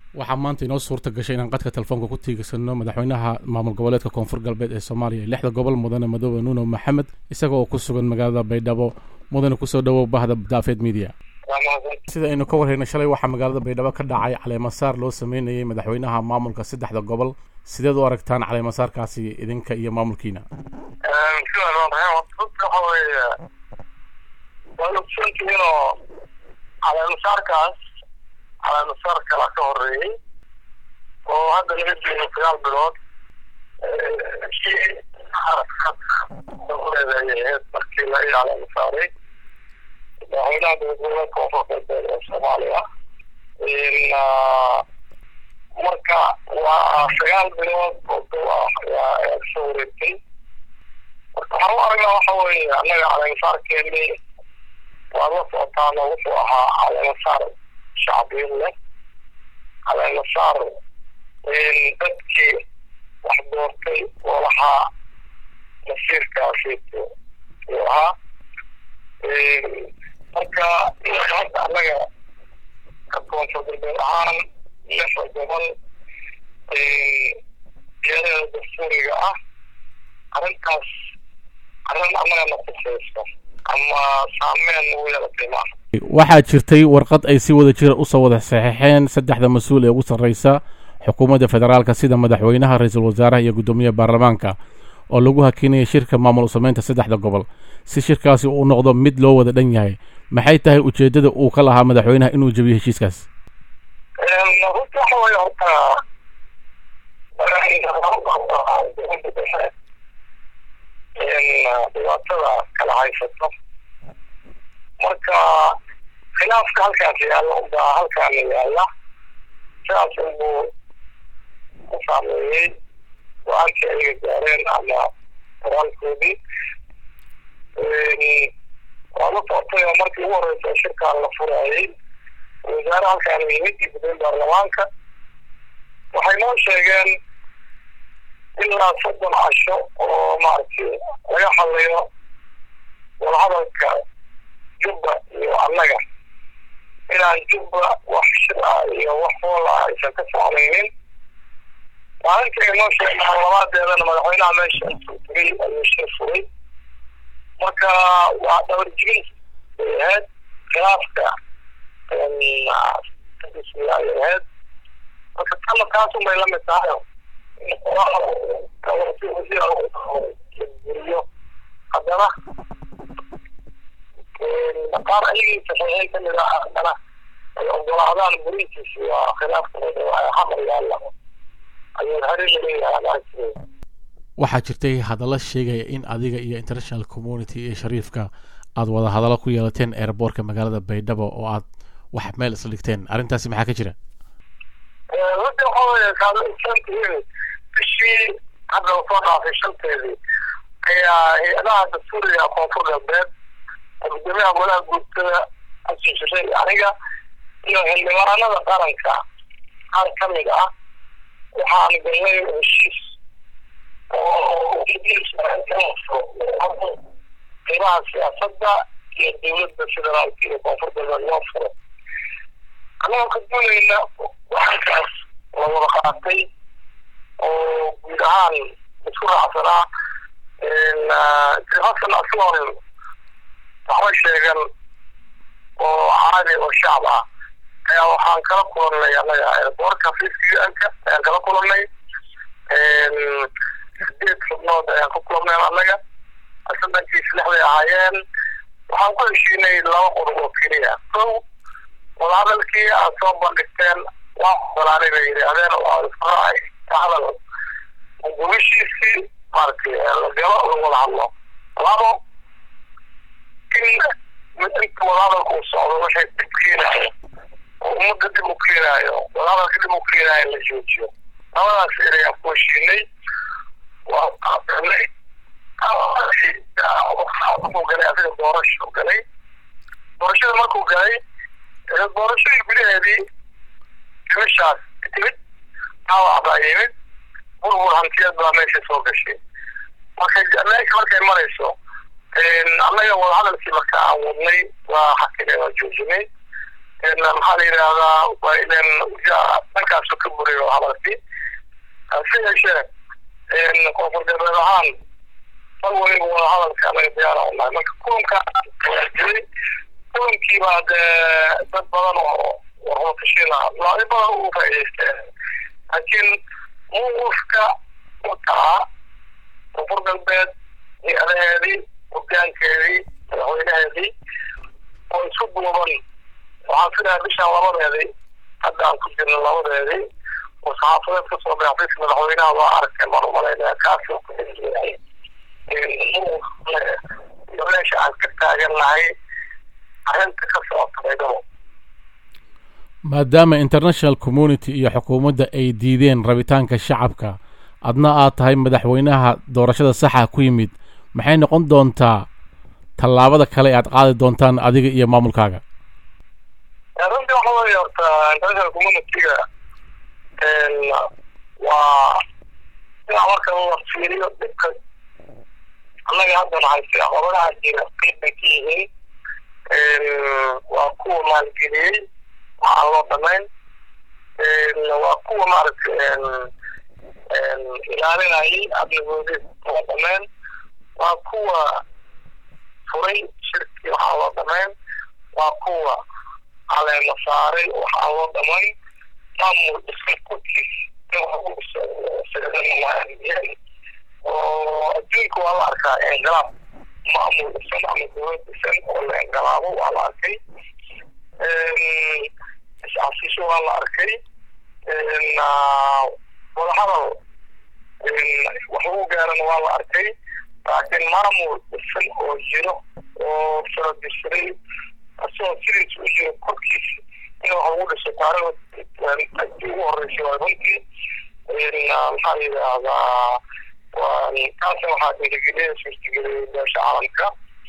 waxaa maanta inoo suurta gashay inaan qadka telefoonka ku tiigsano madaxweynaha maamul goboleedka koonfur galbeed ee soomaaliya lixda gobol mudane madoobe nuuno maxamed isaga oo ku sugan magaalada baydhabo mudane kusoo dhawow bahda daafeed media sida aynu ka warhayna shalay waxaa magaalada baydhabo ka dhacay caleemasaar loo sameynayay madaxweynaha maamulka saddexda gobol sideed u aragtaan caleemasaarkaasi idinka iyo maamulkiina waa ogsoontihiinoo caleemasaarkaas caleemasaar kala ka horeeyey oo hadda laga joogo sagaal bilood kii leedayaheed markii la ii caleemasaaray madaxweynaha dowladgoboleedka koonfur galbeed ee soomaaliya marka waa sagaal bilood oo dow ah ayaa kasoo wareegtay marka waxaan u aragnaa waxa weeye annaga caleemasaarkeeni waa la socotaano wuxuu ahaa caleemasaar shacbiin leh caleemasaar dadkii wax doortay oo lahaa masiirkaasi uu ahaa marka hadda annaga ka koonfur galbeed ahaan lixda gobol geereeda dastuuriga ah arrintaas arrin annaga na kusayso ama saameyn ugu yeelatay maaha waxaa jirtay warqad ay si wada jira usoo wada saxeixeen saddexda mas-uul ee ugu sarreysa xukuumadda federaalka sida madaxweynaha ra-iisul wasaaraha iyo guddoomiyaha baarlamaanka oo lagu hakinaya shirka maamul usameynta saddexda gobol si shirkaasi uu noqdo mid loo wada dhan yahay maxay tahay ujeeddada uu ka lahaa madaxweynaha inuu jebiyo heshiiskaas runta waxa weye horta dhibaatada kala haysato marka khilaafka halkaas yaalla unbaa halkaana yaalla sidaas unbuu ku saameeyey go-aankii ayaga gaareen ama qoraalkoodii waa la socotay oo markii ugu horeysa shirkaan la furaayey wasaare halkaan yimid iyo gudoomiye baarlamaanka waxay noo sheegeen ilaa soddon casho oo maaragtay laga hadlayo wadahadalka jubba iyo annaga inaan jubba wax shir ah iyo wax hool ah aysan ka soconaynin maalinta ay noo sheegeen labaadeedana madaxweynaha meesha intuu tegay ayuu shir furay marka waa dhabar jibin bay ahayd khilaafka ay ahayd marka tama taasun bay lamid tahay guriyo haddana qaar ayagii saxiixay kamid ah haddana ay ogolaadaan burintiisi waa khilaafkooda waa xamar yaalla ayuu hareega leeyahay maaragtay waxaa jirtay hadallo sheegaya in adiga iyo international community iyo shariifka aada wada hadallo ku yeelateen airboortka magaalada baydhabo oo aad wax meel isla dhigteen arrintaasi maxaa ka jira runtii waxa weye kaadsantihiin bishii hadda soo dhaafay shanteedii ayaa hay-adaha dastuuriga koonfur galbeed gudoomiyaha golaha guurtada xasan shirey aniga iyo xildhibaanada qaranka qaar ka mid ah waxaan galnay heshiis qeybaha siyaasadda iyo dowladda federaalka iyo koonfur galbeed loo furo annagoo ka doonayna waxankaas la wada qaatay oo guud ahaan isku raacsanaa hasan asloon waxba sheegan oo caadi oo shacab ah ayaa waxaan kala kulannay annaga airboortka fiiskianka ayaan kala kulannay sideed xubnood ayaan ku kulannay annaga saddenkii saddexday ahaayeen waxaan ku heshiinay laba qodob oo keliya kow wadahadalkii aad soo bandhigteen waa ogolaanay bay yidhaahdeen oo israacay hadal gumishiisii maaragtay la galo lagu wada hadlo labo in inta wadahadalka uu socdo waxay dib keenaayo oo ummadda dib u keenaayo wadahadalka dib u keenaayo la joojiyo labadaas erayaan ku heshiinay waa qaadanay wuxuu galay asiga doorasho galay doorashada markuu galay doorashadii gudaheedii timishaas timid dhaawac baa yimid burbur hantiyeed baa meesha soo gashay marka meesha markay marayso annaga wadahadalkii marka aan wadnay waa xakinay waa joojinay maxaa la yidhaahdaa waa ilen dhankaas furiyo hadalkii hase yeeshee koonfur galbeed ahaan mar waliba wada hadalka anaga diyaara unahay marka kulanka waa jiray kulankii baa dee dad badan oo warhotashiina laai badan ugu faa'idaysteen laakiin mawqifka wakaa koonfur galbeed hay-adaheedii hogaankeedii madaxweynaheedii oo isku duuban waxaan filayaa bishaan labadeedii hadda aan ku jirno labadeedii oo saxaafadeed kasoo baxay xafiiska madaxweynaha waa arkeen baan umalaynaya kaasi oo kuyahay iyo meesha aan ka taagannahay arrinta ka socota baydhabo maadaama international community iyo xukuumadda ay diideen rabitaanka shacabka adna aad tahay madaxweynaha doorashada saxa ku yimid maxay noqon doontaa tallaabada kale aad qaadi doontaan adiga iyo maamulkaaga runtii waxa weeye horta international communityga waa inaa marka la fiiriyo dhibka annaga haddana hayse caqabadaha jira qayb bay ka yihiin waa kuwa maalgeliyey waxaan loo dhamayn waa kuwa maaragtay ilaalinayay amnigoodi loo dhamayn waa kuwa furay shirkii waxaan loo dhamayn waa kuwa caleema saaray waxaan loo dhamayn maamul iska korkiis oo adduunka waa la arkaa inqilaab maamul dhisan ama dowlad dhisan oo la inqilaabo waa la arkay iscasisho waa la arkay wadahadal wax lagu gaarana waa la arkay laakiin maamul dhisan oo jiro oo saradisray asagoo sidiis u jiro korkiisa in wax lagu dhiso taariikhda ugu horeysay waa runtii maxaa yidhaahdaa kaasna waxaa dhiirigeliyay suurtageliyay beesha caalamka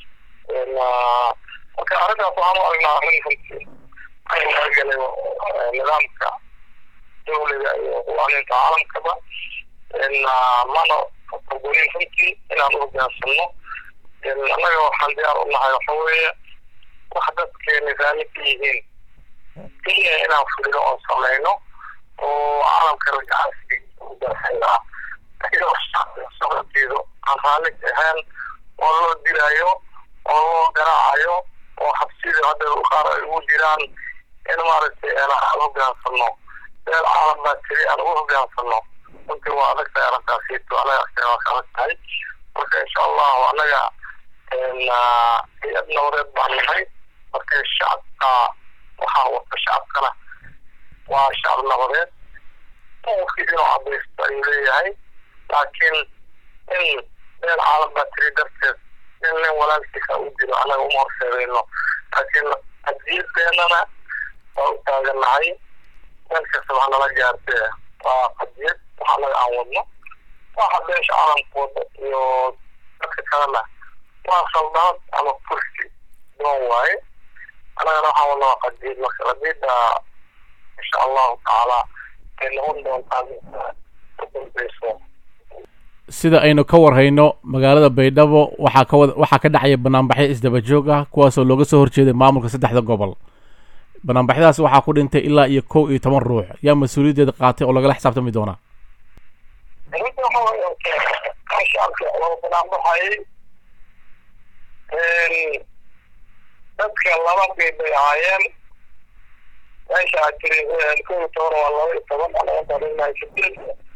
marka arrintaas waxaan u aragnaa arrin runtii ay magagalay nidaamka dowliga iyo qawaaninta caalamkaba mana ogonin runtii inaan u hogaansano annaga waxaan diyaar u nahay waxa weeye wax dadkeena raalli ka yihiin keliya inaan fulino oon samayno oo caalamka ragacaasi udaxaynaa socodkeedu aan raalli ahayn oo loo dilaayo oo loo garaacayo oo xabsida hadda qaar ay ugu jiraan in maaragtay aan hogaansano meel caalam baa tiri aan ugu hogaansano runtii waa adag tahay arrintaasiito anaga waa ka adag tahay marka insha allahu annaga hay-ad nabadeed baan nahay marka shacabka waxaa wata shacabkana waa shacab nabadeed qofkii inuu cadaysto ayuu leeyahay laakiin in meel caalam baa tiri darteed in nin walaalkiisa u dilo annaga uma horseedayno laakiin qadiyadeenana waa u taagannahay meel kasta wax nala gaartee waa qadiyad wax annaga aan wadno waxa beesha caalamka wada iyo dadka kalena waa saldaad ama kursi doon waaye annagana waxaan wadna waa qadiyad marka qadiyadda insha allahu tacaala ay noqon doontaa u dambeyso sida aynu ka warhayno magaalada baydhabo waxaa ka wada waxaa ka dhacaya banaanbaxyo isdaba joog ah kuwaasoo looga soo horjeeday maamulka saddexda gobol banaanbaxyadaas waxaa ku dhintay ilaa iyo kow iyo toban ruux yaa mas-uuliyaddeeda qaatay oo lagala xisaabtami doonaa runtii waxa weeye shacabka loo banaanbaxayay dadka laba qeyb bay ahaayeen meesha aad tiri kow iyo toban waa laba iyo toban anaga daadinahay sideed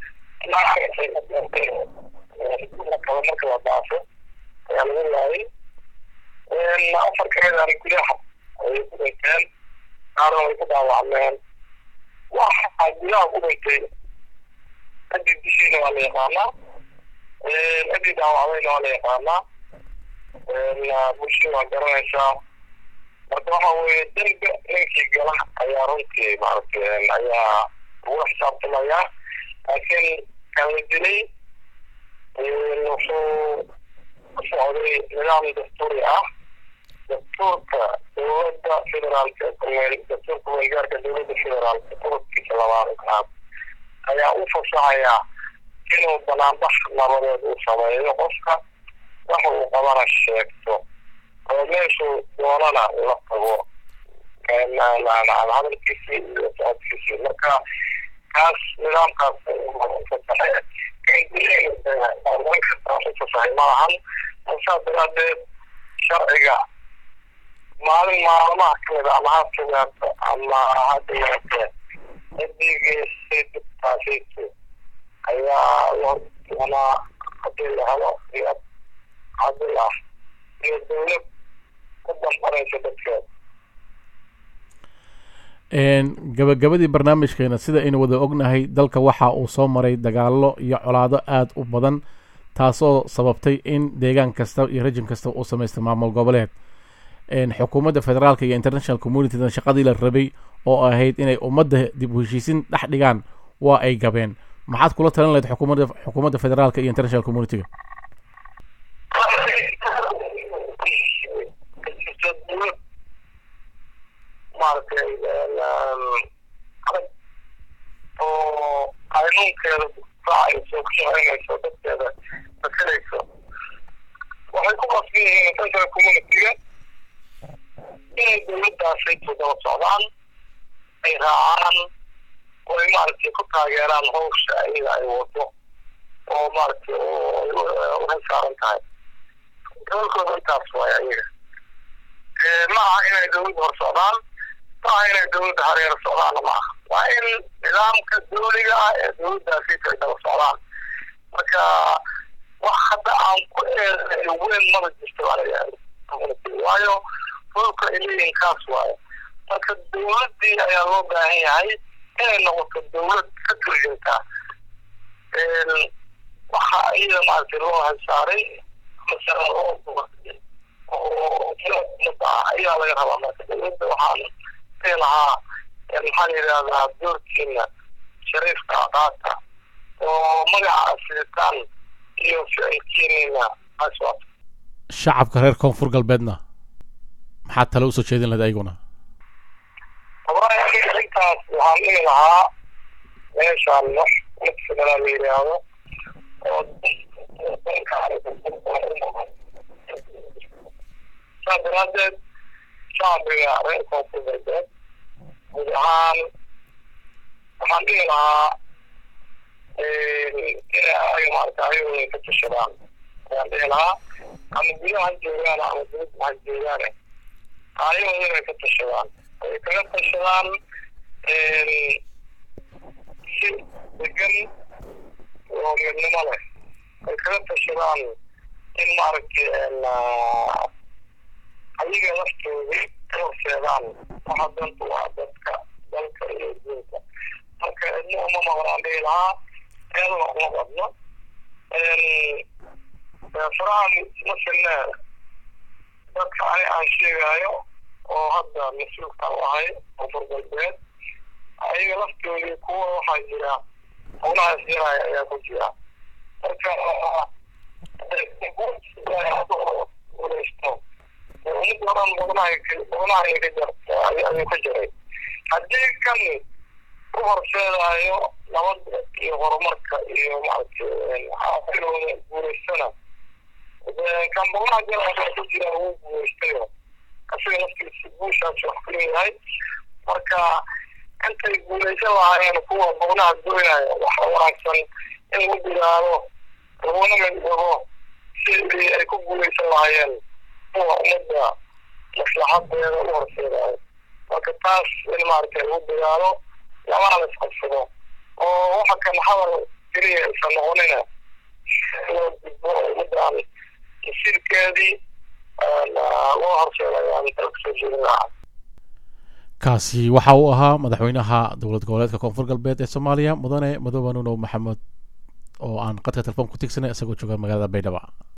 kaba marka la daafo ayaa lagu laayay afar kamidana gudaha ayay ku dhinteen qaarna way ku dhaawacmeen waxa gudaha ku dhintay cidii dishiina waa la yaqaanaa cidii dhaawacdayna waa la yaqaanaa bulshada waa garanaysaa marka waxa weeye dembe ninkii gala ayaa runtii maaragtay ayaa lagula xisaabtamayaa laakiin kan la dilay wuxuu ku socday nidaam dastuuri ah dastuurka dowladda federaalka dastuurka kumeelgaarka dowladda federaalka qodobkiisa labaad ayaa u fasaxayaa inuu banaanbax nabadeed uu sameeyo qofka waxa uu qabana sheegto oo meeshuu doonana la tago hadalkiisii iyo socodkiisii marka kaas nidaamkaas fasahay maahan saa daraadeed sharciga maalin maalmaha kamid ama ha fogaato ama ha dhiyaate ciddii geystay dibtaasaytu ayaa loo doonaa hadii la helo iyo cadil ah iyo dawlad ku dambanaysa dadkeeda gabagabadii barnaamijkeena sida aynu wada ognahay dalka waxa uu soo maray dagaalo iyo colaado aada u badan taasoo sababtay in deegaan kasta iyo rejin kasta uu samaystay maamul goboleed xukuumadda federaalka iyo international communitydan shaqadii la rabay oo ahayd inay ummadda dib u heshiisin dhex dhigaan waa ay gabeen maxaad kula talin lahayd xukuumadda xukuumadda federaalka iyo international communityga maaragtay adag oo qaynuunkeeda raacayso ku shaqeynayso dadkeeda masalayso waxay ku qasban yihiin international communityga inay dawladdaasay daba socdaan ay raacaan oo ay maaragtay ku taageeraan hawsha ayaga ay wado oo maaragtay uhay saaran tahay gobolkooda intaas waay ayaga ma aha inay dawladda hor socdaan ma aha inay dawladda hareer socdaana ma aha waa in nidaamka dawliga ah ee dawladdaasi ay daba socdaan marka wax hadda aan ku eeday weyn maba jirto waayo dhulka ay leeyihin kaas waayo marka dawladdii ayaa loo baahan yahay inay noqoto dawlad ka turjinta waxa iyada maaragtay loo hasaaray masala loo oo umada ah ayaa laga rabaa marka dawladda waxaan dhihi lahaa maxaa la yidhahdaa doorkiina shariifka aqaata oo magaca asitaan iyo ficilkiinina aswato shacabka reer koonfur galbeedna maxaad tale usoo jeedin lahayd ayaguna wallahi aniga intaas waxaan dhihi lahaa meeshaan wax mid federal la yidhaahdo oo saa daraadeed shacbiga reer koonfur galbeed guud ahaan waxaan dhihi lahaa inay ayaga maarata ayagooda ka tashadaan ayaan dhihi lahaa ama gudaha ha joogaan ama dibadda ha joogaane ayagooda inay ka tashadaan ay kaga tashadaan si degan oo midnimo leh ay kaga tashadaan in maaragtay ayaga laftooda ka horseedaan waxa danta waa dadka dalka iyo diinta marka cidna uma maqnaan dhihi lahaa eedna uma badno farahan masilne dadka ani aan sheegayo oo hadda mas-uulkan u ahay koonfur galbeed ayaga laftoodii kuwa waxaa jira howlahaas yaraya ayaa ku jira marka guuleysto ummadda oran badnahay badnahay ka jarta ayuu ka jiray haddii kan u horseedayo nabadda iyo horumarka iyo maaragtay xaafidooda guuleystana kan badnaha jara ku jira wuu guuleystayo asiga laftiisa guushaas wax ku leeyahay marka intay guuleysan lahaayeen kuwa badnaha doonaya waxa wanaagsan in lagu dadaalo laguna midabo sidii ay ku guuleysan lahaayeen kuwa ummadda maslaxadeeda u horseedayo marka taas in maaragtay lagu dadaalo lamana la isqabsado oo waxa kan hadal keliya isa noqonina loo gudbo ummaddan masiirkeedii loo horseedayaan dalka soo jeedin lahaa kaasi waxa uu ahaa madaxweynaha dowlad goboleedka koonfur galbeed ee soomaaliya mudane madoobe nunow maxamed oo aan qadka telefoon ku tigsanay isagoo jooga magaalada baydhaba